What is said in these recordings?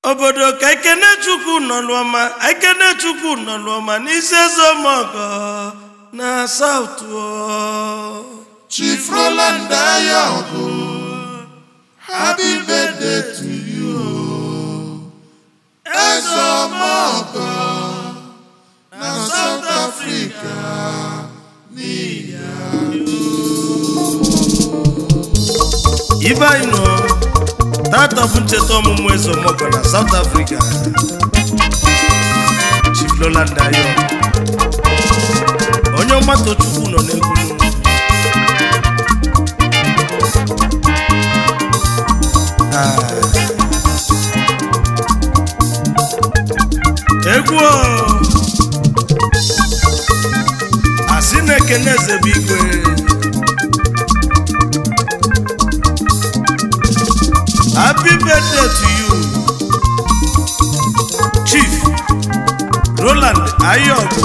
obodo ka ikenechukwu nọlụọma ikenechukwu nọlụọma n'isi ezemọgọ na saut Chief Roland Ayogu, happy birthday to you. Ezomogo na South Africa n'iya. ibe anyị nọ tata bụ ncheta ọmụmụ ezemọgọ na saut afrịka chief roland ayo onye ọgbata chukwu nọ n'egwu Ah. egwu o! asị na-ekene eze bụ igwe happy birthday to you chief roland ayogu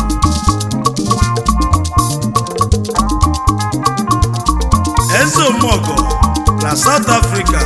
eze omogo na south africa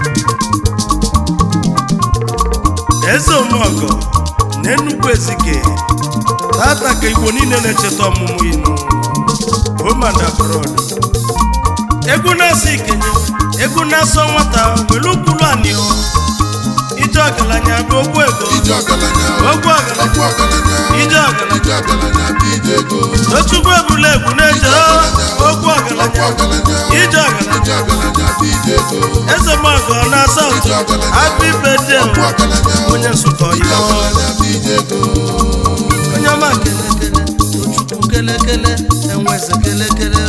eze omogo na enugwu ezike tata ka igbo niile na-echeta ọmụmụ inu home and abroad egwu na-asọ ikenye egwu na-asọ nwata were ukwuru anịọ ije ọgaranya bụ ogwu ego Ije ọgaranya, ogwu ọgaranya okwu ọgaranya, ije ọgaranya ije ọgaranya bụ ije ego. tochukwu ebula egwu na-eje ogwu Okwu ọgaranya ọgaranya, ije ọgaranya ije ọgaranya bụ ije ego. eze mọgọ na saut happy birthday Okwu ọgaranya, onye nsụkọ ije ya ọgaranya bụ ije ego. onye ọma kelekele tochukwu kelekele enweze kelekele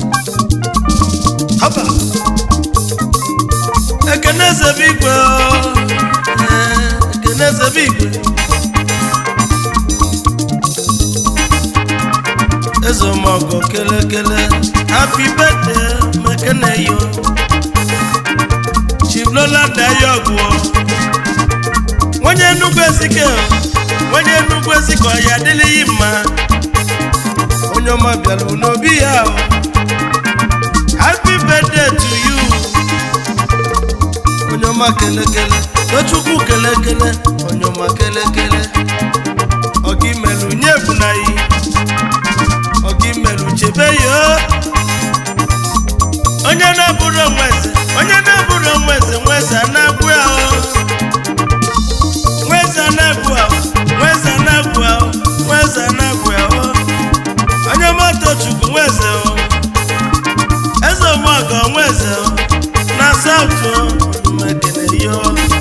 haba ekene eze bụ igwe o. Ee, ekene eze bụ igwe eze ọmọgọ kelekele happy birthday mekene yo chief roland ayọgụ onye nnukwu ezike o, onye nnukwu ezike ọ ya adịlịghị mma onye ọma bịara n'obi ya o. happy birthday to you onye ọma kelekele tochukwu kelekele onye ọma kelekele ọga imelu nye ebunaghị ọga imelu chebe ya o. onye na-abụrụ onwe eze onye na-abụrụ onwe eze nwa eze a na-agwụ ya o nweze anagwu ahụ nweze anagwu ahụ nweze anagwu ahụ onye mmadụ chukwu nweze o eze omọgọ nweze o na saụtụ mekene yo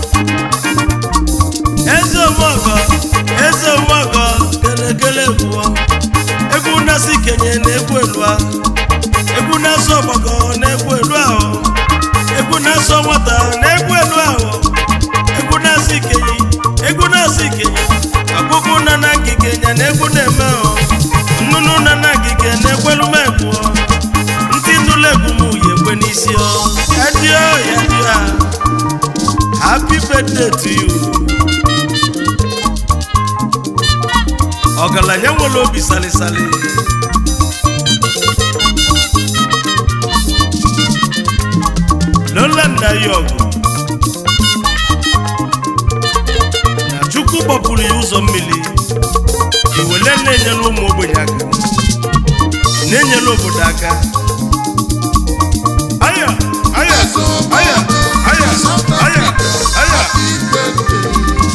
eze omọgọ eze omọgọ kelekele gwuo egwu na-asị kenye na egwu elu ahụ egwu na-asọ ọgbọgọ na egwu elu ahụ egwu na-asọ nwata na egwu elu ahụ egwu na-asị ikenye egwu na-asị ikenye ọkpụkpụ na na ngige nya na egwu na-eme o nnụnụ na na ngige na-ekwelu m egwu o. ndị nụlụ egwu m yi ekwe n'isi o ya dio ya dio a happy birthday to you ọgaranya nwere obi salịsalị lola nna ya ọgụ na chukwu gbapụrụ ya ụzọ mmiri iwele na-enyere ụmụ ogbenye aka na-enyere obodo aka aya aya aya aya aya aya Happy birthday.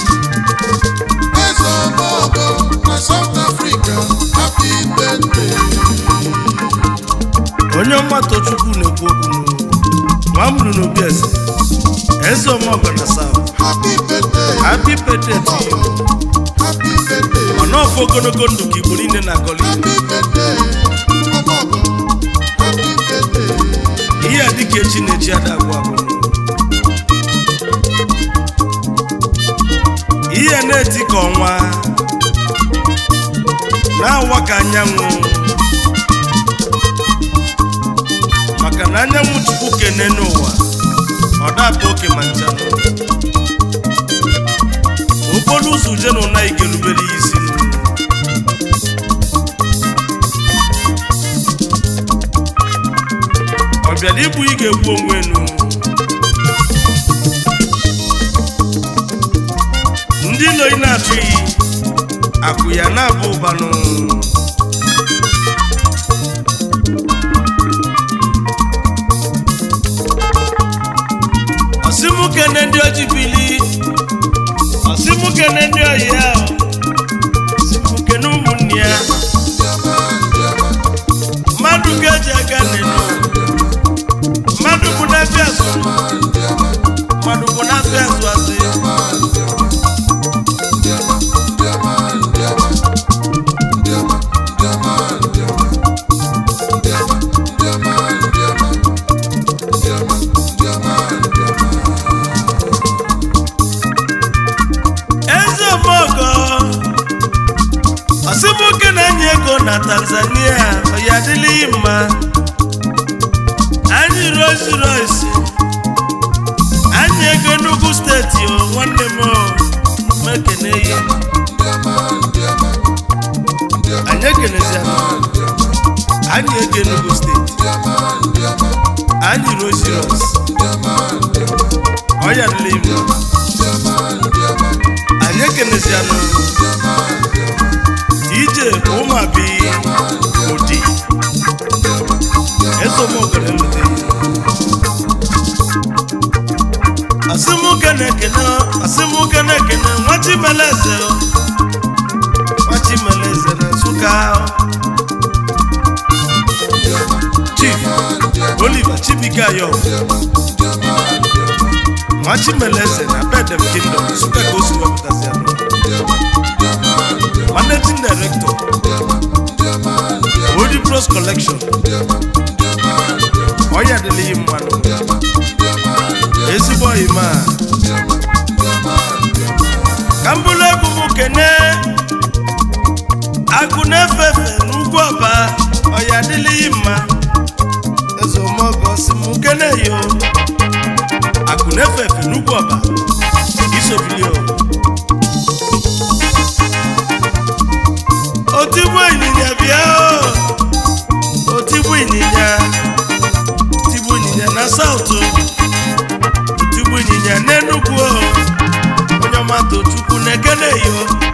Ezomogo na South Africa, happy birthday. onye ọmata chukwu na-ekwu okwu nwa m lụrụ n'obi eze eze ọmọgọ na south Happy birthday. happy birthday to you Happy birthday. mana ọfọ ogologo ndụ ka igbo niile na-agọli Happy birthday. Omogo. Happy birthday. ihe a dịka echi na-echi ada agwụ agwụ ihe na-eti ka ọnwa na-awa ka anyanwụ maka na anyanwụ chukwu kene n'ụwa ọ data oke ma nchanụ okporo ụzọ uje na ụna igelubere ya isi nụ ọ bịara igbu ị ga-egbu onwe enu ilo ị na-atụ iyi akụ ya na-abụ ụbanụ ọsịmụkene ndị oji bili ọsịmụkene ndị oyi ya ọsịmụkene ụmụnne ya mmadụ ga-eji aga n'elu mmadụ bụ na-abịa azụ mmadụ bụ na-abịa azụ azụ eze omogo ọsịmụke na-enye ego na tanzania ya adịlịghị mma anyị rosi rosi anyị ego enugu steeti o nwanne m o mekene ya anyị ekeneziana anyị ego enugu steeti anyị rosi rosi ọya adịlịghị mma anyị ekeneziana ije ụmụabi odi ezomogere nlute asịmụke na-ekene asịmụke na-ekene nwachimeleze nwachimeleze na nsụka chief oliver chibike ayo nwachimeleze na bedem kingdom nsụka ka o si wepụtazi ya managing director Odi Bros collection ọya adịlịghị mmanụ ezigbo oyima ka m bụrụ egwu m kene agụ na-efe efe n'ugwu ọba ọya adịlịghị mma ezeomogo si m kene yo agụ na-efe efe n'ugwu ọba isobilio otigbu ịnyịnya bịa o otigbu ịnyịnya otigbu ịnyịnya na saụtụ otigbu ịnyịnya n'enugwu o onye ọma tochukwu na-ekene yo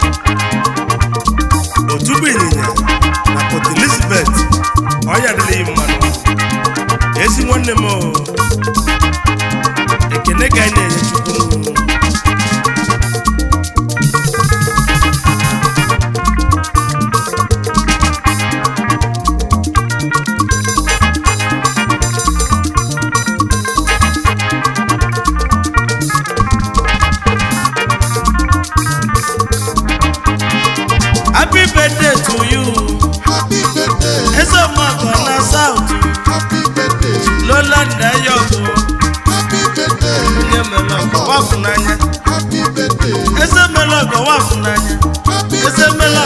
otigbu ịnyịnya na port elizabeth ọya dịrị mmanụ ezi nwanne m o ekene ka anyị na-enye chukwu happy birthday to you Happy birthday, eze mmadụ na south happy birthday, lola ndayọbụ happy birthday, onye mere ọgọ wafụ n'anya happy birthday, eze mere ọgọ wafụ n'anya happy eze mere